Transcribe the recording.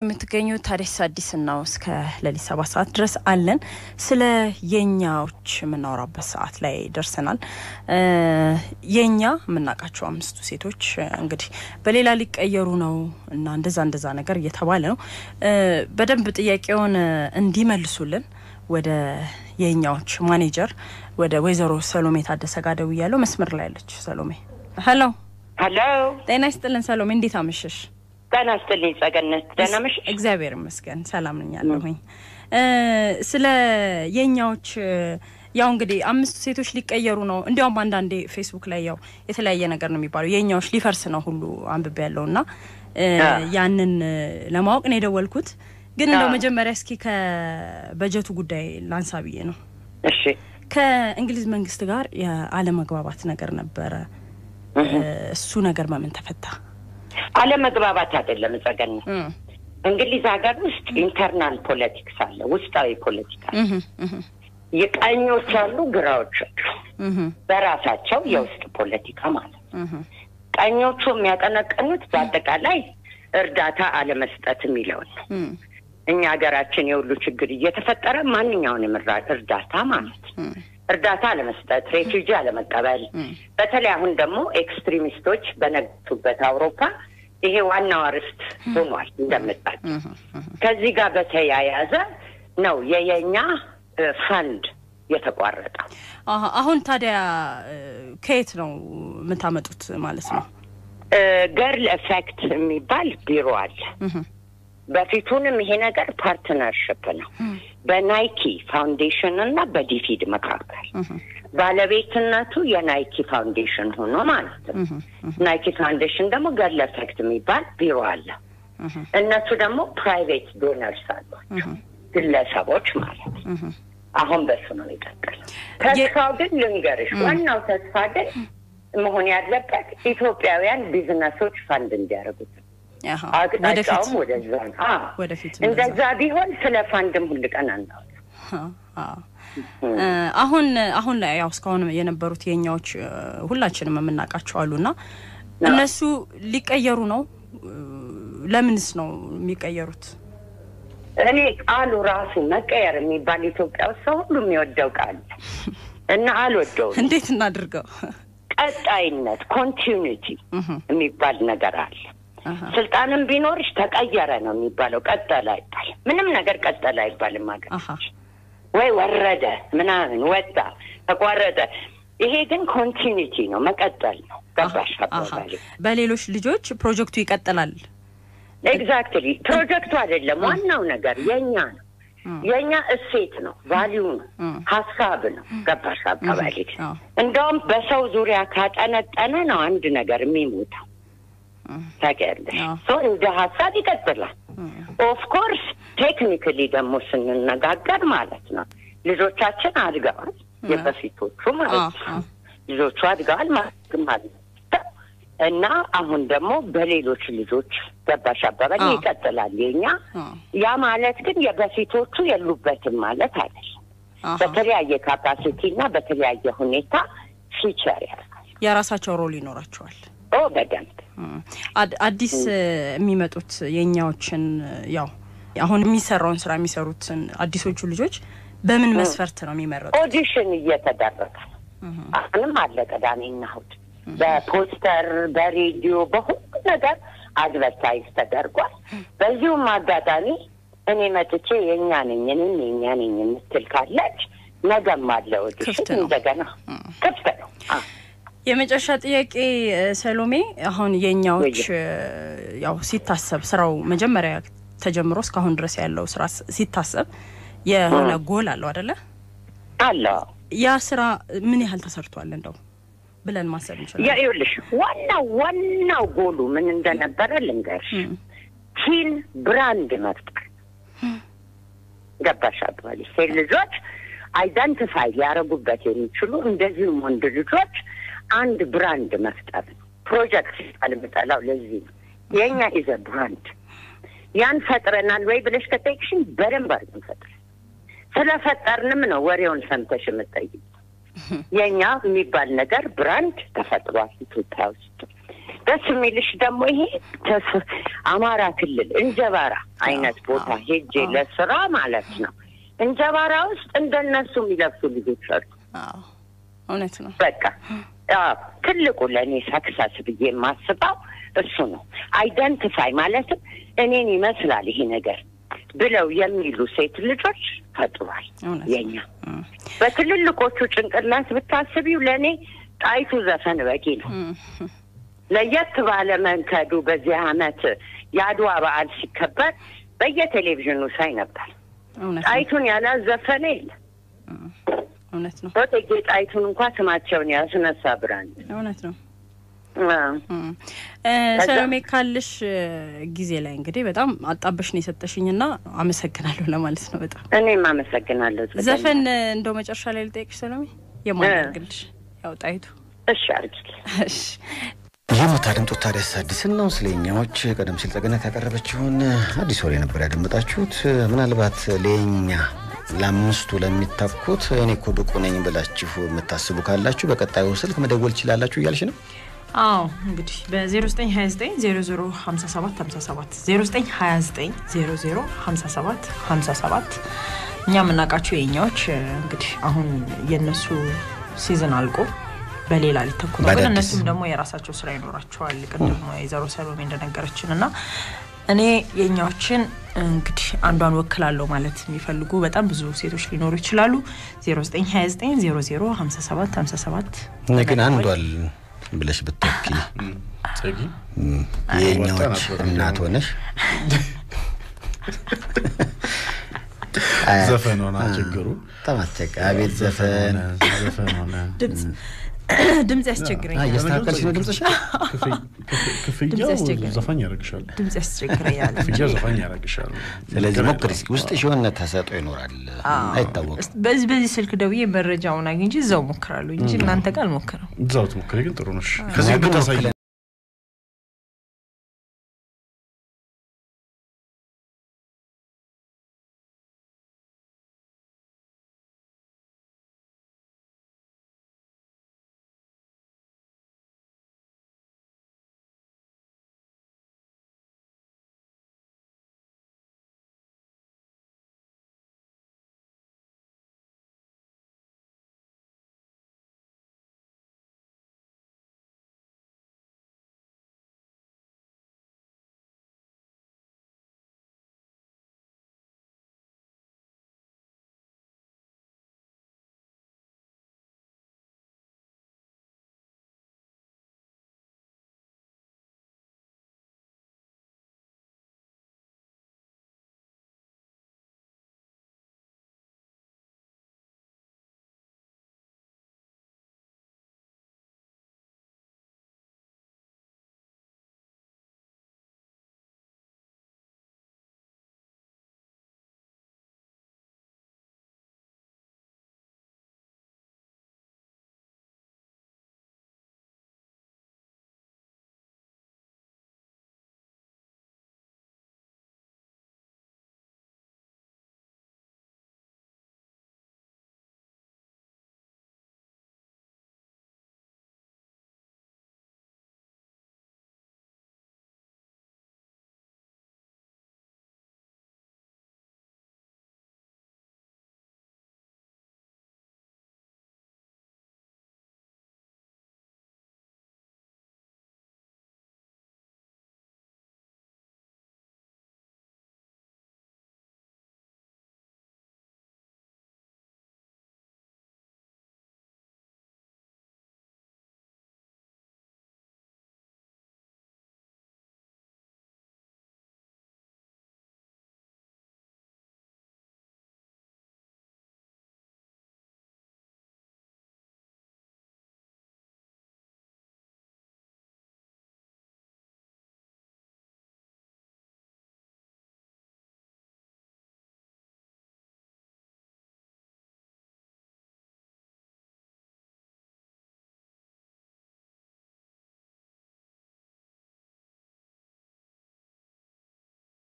የምትገኙት ታዲያስ አዲስ ነው። እስከ ሌሊት ሰባት ሰዓት ድረስ አለን። ስለ የኛዎች የምናወራበት ሰዓት ላይ ደርሰናል። የኛ የምናውቃቸው አምስቱ ሴቶች እንግዲህ በሌላ ሊቀየሩ ነው እና እንደዛ እንደዛ ነገር እየተባለ ነው። በደንብ ጥያቄውን እንዲመልሱልን ወደ የኛዎች ማኔጀር ወደ ወይዘሮ ሰሎሜ ታደሰ ጋር ደውያለሁ። መስመር ላይ ያለች ሰሎሜ። ሄሎ ሄሎ፣ ጤና ይስጥልን ሰሎሜ፣ እንዴት አመሸሽ? ጤና ይስጥልኝ ጸገነት፣ ደህና ነሽ? እግዚአብሔር ይመስገን ሰላም ነኝ ያለሁኝ። ስለ የኛዎች ያው እንግዲህ አምስቱ ሴቶች ሊቀየሩ ነው። እንዲያውም አንዳንዴ ፌስቡክ ላይ ያው የተለያየ ነገር ነው የሚባለው የኛዎች ሊፈርስ ነው ሁሉ አንብቤ ያለው እና ያንን ለማወቅ ነው የደወልኩት። ግን እንደው መጀመሪያ እስኪ ከበጀቱ ጉዳይ ላንሳ ብዬ ነው። እሺ ከእንግሊዝ መንግስት ጋር የአለመግባባት ነገር ነበረ። እሱ ነገር በምን ተፈታ? አለመግባባት አይደለም ጸገነት። እንግሊዝ ሀገር ውስጥ ኢንተርናል ፖለቲክስ አለ፣ ውስጣዊ ፖለቲካ የቀኞች አሉ፣ ግራዎች አሉ። በራሳቸው የውስጥ ፖለቲካ ማለት ነው። ቀኞቹ የሚያቀነቀኑት በአጠቃላይ እርዳታ አለመስጠት የሚለውን ነው። እኛ ሀገራችን የሁሉ ችግር እየተፈጠረ ማንኛውንም እርዳታ ማለት ነው እርዳታ አለመስጠት፣ ሬፊውጂ አለመቀበል፣ በተለይ አሁን ደግሞ ኤክስትሪሚስቶች በነገቱበት አውሮፓ ይሄ ዋናው አርዕስት ሆኗል። እንደምጣጭ ከዚህ ጋር በተያያዘ ነው የየኛ ፈንድ የተቋረጠው። አሁን ታዲያ ከየት ነው የምታመጡት ማለት ነው? ገርል ኤፌክት የሚባል ቢሮ አለ። በፊቱንም ይሄ ነገር ፓርትነርሽፕ ነው በናይኪ ፋውንዴሽን እና በዲፊድ መካከል ባለቤትነቱ የናይኪ ፋውንዴሽን ሆኖ ማለት ነው። ናይኪ ፋውንዴሽን ደግሞ ገርል ኤፌክት የሚባል ቢሮ አለ። እነሱ ደግሞ ፕራይቬት ዶነርስ አሏቸው፣ ግለሰቦች ማለት ነው። አሁን በሱ ነው ይቀጥል። ተስፋው ግን ልንገርሽ፣ ዋናው ተስፋ ግን መሆን ያለበት ኢትዮጵያውያን ቢዝነሶች ፈንድ እንዲያደርጉት አቅጣጫውም ወደዛ ነው። ወደፊት እንደዛ ቢሆን ስለ ፋንድም ሁል ቀን አናወራም። አሁን አሁን ላይ ያው እስካሁን የነበሩት የኛዎች ሁላችንም የምናውቃቸው አሉና እነሱ ሊቀየሩ ነው። ለምንስ ነው የሚቀየሩት? እኔ ቃሉ ራሱ መቀየር የሚባል ኢትዮጵያ ውስጥ ሰው ሁሉ የሚወደው ቃል እና አልወደውም። እንዴት እናድርገው? ቀጣይነት ኮንቲኒቲ የሚባል ነገር አለ። ስልጣንም ቢኖርሽ ተቀየረ ነው የሚባለው። ቀጠለ አይባልም። ምንም ነገር ቀጠለ አይባልም። ሀገር ወይ ወረደ ምናምን ወጣ ተቋረጠ። ይሄ ግን ኮንቲኒቲ ነው፣ መቀጠል ነው። ገባሽ አባባሌ? በሌሎች ልጆች ፕሮጀክቱ ይቀጥላል። ኤግዛክትሊ ፕሮጀክቱ አይደለም ዋናው ነገር የኛ ነው። የኛ እሴት ነው፣ ቫሊዩ ነው፣ ሀሳብ ነው። ገባሽ አባባሌ? እንደውም በሰው ዙሪያ ካጠነጠነ ነው አንድ ነገር የሚሞተው ታውቂያለሽ። እንደ ሀሳብ ይቀጥላል። ኦፍኮርስ ቴክኒካሊ ደግሞ ስንነጋገር ማለት ነው ልጆቻችን አድገዋል፣ የበፊቶቹ ማለት ነው ልጆቹ አድገዋል ማለት ነው እና አሁን ደግሞ በሌሎች ልጆች ገባሽ አባባል ይቀጥላል የኛ። ያ ማለት ግን የበፊቶቹ የሉበትም ማለት አይደለም። በተለያየ ካፓሲቲ እና በተለያየ ሁኔታ ፊቸር ያደርጋል። የራሳቸው ሮል ይኖራቸዋል። ኦ በደንብ አዲስ የሚመጡት የኛዎችን ያው አሁን የሚሰራውን ስራ የሚሰሩትን አዲሶቹ ልጆች በምን መስፈርት ነው የሚመረጡት? ኦዲሽን እየተደረገ ነው። አሁንም አለ ቅዳሜና እሑድ በፖስተር በሬዲዮ በሁሉ ነገር አድቨርታይዝ ተደርጓል። በዚሁም አጋጣሚ እኔ መጥቼ የእኛ ነኝ እኔም የእኛ ነኝ የምትል ካለች ነገም አለ ኦዲሽን እንደገና ክፍት ነው። የመጨረሻ ጥያቄ ሰሎሜ፣ አሁን የኛዎች ያው ሲታሰብ ስራው መጀመሪያ ተጀምሮ እስካሁን ድረስ ያለው ስራ ሲታሰብ የሆነ ጎል አለው አደለ? አለው። ያ ስራ ምን ያህል ተሰርቷል እንደው ብለን ማሰብ እንችላለን? ይኸውልሽ ዋናው ዋናው ጎሉ ምን እንደነበረ ልንገርሽ። ቲን ብራንድ መፍጠር ገባሽ አባባሌ ሴት ልጆች አይደንቲፋይ ሊያደርጉበት የሚችሉ እንደዚሁም ወንድ ልጆች አንድ ብራንድ መፍጠር ነው። ፕሮጀክት ሲባል የምጠላው ለዚህ ነው። የእኛ ኢዘ ብራንድ ያን ፈጥረናል ወይ ብለሽ ከጠየቅሽኝ በደንብ አድርገን ፈጥረን ስለፈጠርንም ነው ወሬውን ሰምተሽ የምጠይቅ። የእኛ የሚባል ነገር ብራንድ ተፈጥሯል ኢትዮጵያ ውስጥ። ደስ የሚልሽ ደግሞ ይሄ ተስ- አማራ ክልል እንጀባራ አይነት ቦታ ሄጄ ለስራ ማለት ነው። እንጀባራ ውስጥ እንደነሱ የሚለብሱ ልጆች አሉ። አዎ እውነት ነው። በቃ አዎ፣ ትልቁ ለእኔ ሰክሰስ ብዬ የማስበው እሱ ነው። አይደንቲፋይ ማለትም እኔን ይመስላል ይሄ ነገር ብለው የሚሉ ሴት ልጆች ፈጥሯል። እውነት የኛ በትልልቆቹ ጭንቅላት ብታስቢው ለእኔ ጣይቱ ዘፈን በቂ ነው። ለየት ባለ መንከዱ በዚህ አመት የአድዋ በዓል ሲከበር በየቴሌቪዥኑ ሳይ ነበር። እውነት ነው። ጣይቱን ያላዘፈነ የለም። እውነት ነው። እቴጌ ጣይቱን እንኳ ስማቸውን ያስነሳ ብራንድ እውነት ነው። አዎ። እም። እ፣ ሰሎሜ ካለሽ እ፣ ጊዜ ላይ እንግዲህ በጣም አጣበሽ ነው የሰጠሽኝ ና አመሰግናለሁ ለማለት ነው። በጣም እኔም አመሰግናለሁ። ጽጌ። ዘፈን እ፣ እንደው መጨረሻ ላይ ልጠይቅሽ ሰሎሜ፣ የማን እ። ያርግልሽ? ያው ጣይቱ። እሺ አርጊ። እሺ የምታደምጡት ታዲያስ አዲስን ነው። ስለ እኛዎች ቀደም ሲል ጠገነት ያቀረበችውን አዲስ ወሬ ነበር ያደመጣችሁት። ምናልባት ለኛ ለአምስቱ ለሚተኩት እኔ እኮ ብቁ ነኝ ብላችሁ የምታስቡ ካላችሁ በቀጣዩ ስልክ መደወል ትችላላችሁ እያልሽ ነው። አዎ እንግዲህ በ0929 0057 57 0929 0057 57 እኛ የምናውቃቸው የኛዎች እ፣ እንግዲህ አሁን የእነሱ ሲዝን አልቆ በሌላ ሊተኩ ነው። ግን በአዳዲስ። እነሱም ደግሞ የራሳቸው ስራ ይኖራቸዋል። ቅድም የዘሮ ሰሎሜ እንደነገረችን እና እኔ የኛዎችን እንግዲህ አንዷን ወክላለሁ ማለት የሚፈልጉ በጣም ብዙ ሴቶች ሊኖሩ ይችላሉ። 0929 0057 57 እኔ ግን አንዷል ብለሽ ብትወኪ ጸጊ የእኛዎች እናት ሆነሽ አያ- ዘፈን ሆና ችግሩ በጣም አስቸጋ አቤት ዘፈን ዘፈን ሆነ ድምጽ ያስቸግረኛል። እያስተካከልሽ ነው ድምፅሽ ክፍያው ድምፅ ያስቸግራል። ዘፋኝ ያደርግሻል። ድምጽ ያስቸግረኛል። ክፍያው ዘፋኝ ያደርግሻል። ስለዚህ ችግር ሞክሪ የለውም። እስኪ ውስጥሽ የሆነ ተሰጦ ይኖራል አይታወቅም በዚህ በዚህ ስልክ ደውዬ መረጃውን አግኝቼ እዛው ሞክራለሁ እንጂ እናንተ ጋር አልሞክርም። እዛው ትሞክሪ ግን ጥሩ ነሽ። ከዚህ ግን ብታሳይ